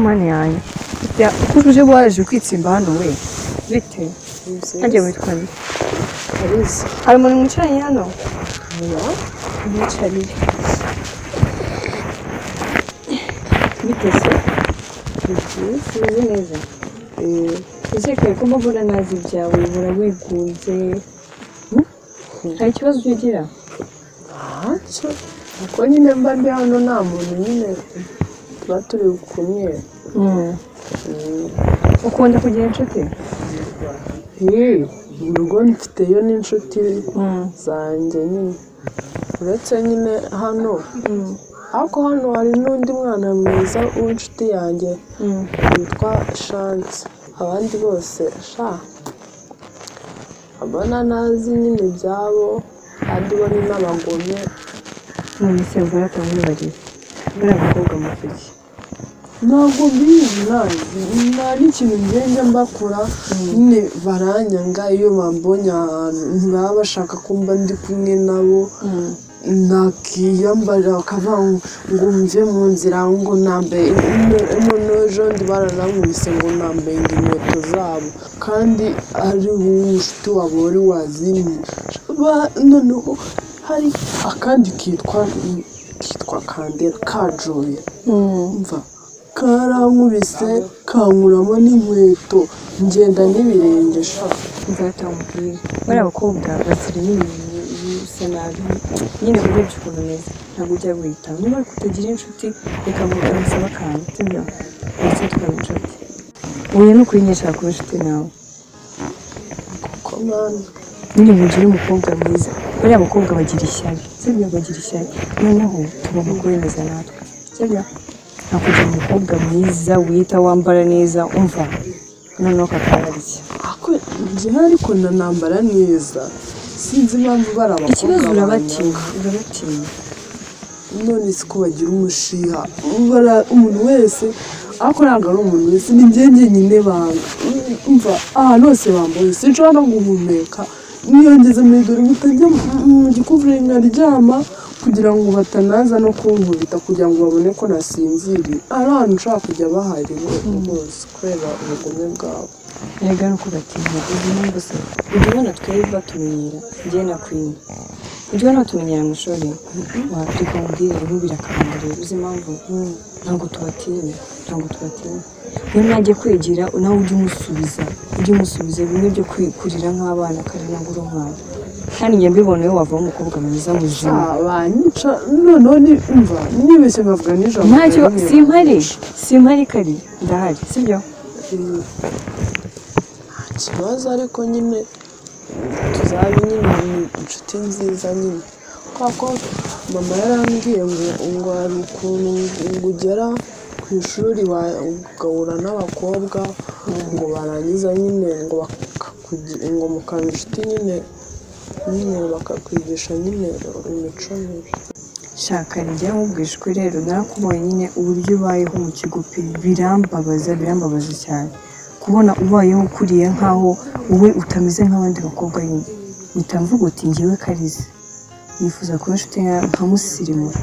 mani yanjye burya uko uje waraje kwitsimba hano we bite nanjye witwa nde Kalisa. hari umuntu mwicaranye hano Umwicarire. Biteze. Biteze. Umeze neza. Uzirikane ko mbona nazi ibyawe ubura wigunze. Nta kibazo ugira. ntacyo kuko nyine mba ndi hano nta muntu nyine tuba turi kumwe Ukunda kugira inshuti? yewe urugo mfiteyo n'inshuti zanjye nyine uretse nyine hano ariko hano hari n'undi mwana mwiza w'inshuti yanjye witwa shansi abandi bose sha abona ntazi nyine ibyabo kandi bo ni n'abagome none se mvura akamwibariye buriya mukobwa muvuge ntabwo mbizi nta n'ikintu ngenda mbakora nyine baranyanga iyo bambonye ahantu ntibaba bashaka ko mba ndi kumwe nabo nakiyambara bakavuga ngo ngo mve mu nzira ngo nambaye ino n'ejo ndi baranankubise ngo nambaye inkweto zabo kandi ari umushuti wabo wari wazimye Ba- noneho hari akandi kitwa kitwa kandera kajoye mva karankubise kankuramo n'inkweto ngenda n'ibirenge sha nzataha umubwire bariya bakobwa bakiri n'ibintu bisa nabi nyine urebye ukuntu umeze ntabwo ujya guhita niba ariko utagira inshuti reka muganza bakanga sibyo ndetse tukaba inshuti uyu ni ukuri nyinshi kuba inshuti nawe kuko mwana nyine mugire umukobwa mwiza bariya bakobwa bagira ishyari sibyo bagira ishyari noneho tugomba kubemeza natwe sibyo nakugira umukobwa mwiza wita wambara neza umva noneho kakabariye ako njyewe ariko ndanambara neza sinzi impamvu bari abakobwa ikibazo banyanga. urabatinya urabatinya none si ko bagira umushiha Bara- umuntu wese ariko ntabwo ari umuntu wese ni njye njyenyine banga mva ahantu hose bambaye sinshobora no guhumeka niyo ngeze muri dore mutajya mu gikuvure nkaryama kugira ngo batanaza no kunkubita kugira ngo babone ko nasinziriye ari ahantu nshobora kujya bahari bose kubera ubugome bwabo erega ni uko batinya uzi impamvu se ibyo bana twari batumenyera njyewe na kwini ibyo bana batumenyera mu ishuri wabyuka mubwire rero birakamara rero uzi impamvu ntabwo tubatinya ntabwo tubatinya iyo najya kwigira nawe ujye umusubiza ujye umusubiza bimwe byo kwikurira nk'abana kandi ntabwo uri umwana kandi njye mbiboneyeho wavamo umukobwa mwiza muzima Ah, banyica noneho ni- umva nibeshye bavuga nijoro ntacyo bavuga simpari simpari kari ndahari sibyo Mm. nta kibazo ariko nyine tuzabe nyine ni inshuti nziza nyine kubera ko mama yarambwiye ngo ngo hari ukuntu ngo ugera ku ishuri wa- ugahura n'abakobwa ngo barangiza nyine ngo bakakugi- ngo mukaba inshuti nyine nyine bakakwigisha nyine imico mibi shaka njya nkubwije ukuri rero narakubonye nyine uburyo ubayeho mu kigo pe birambabaza birambabaza cyane kubona ubayeho ukuriye nk'aho wowe utameze nk'abandi bakobwa nyine mpita mvuga uti ngewe karize nifuza kuba inshuti nka nka musirimura